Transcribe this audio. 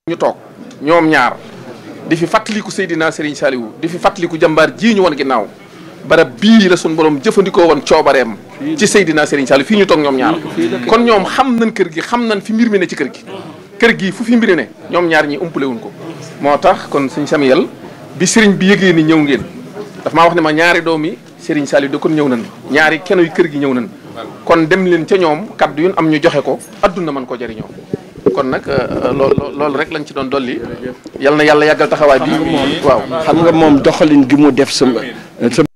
ñu toog ñoom ñaar di fi fàttaliku Seydina Serigne Saliou di fi fàttaliku jàmbaar jii ñu woon ginnaaw barab bii la suñu borom jëfandikoo woon coobareem ci Seydina Serigne Saliou fii ñu toog ñoom ñaar kon ñoom xam nañ kër gi xam nañ fi mbir mi ne ci kër gi kër gi fu fi mbiri ne ñoom ñaar ñi umpale wuñ ko moo tax kon sëñ Samuel bi Serigne bi yëgee ni ñëw ngeen daf maa wax ne ma ñaari doomi Serigne Saliou da kon ñëw nañ ñaari keno yu kër gi ñëw nañ kon dem leen ca ñoom kaddu yun am ñu joxe ko adduna mën ko jëriñoo kon nag loolu loolu rek lañ ci doon dolli yal na yàlla yàggal taxawaay bi waaw xam nga moom doxalin gi mu def sama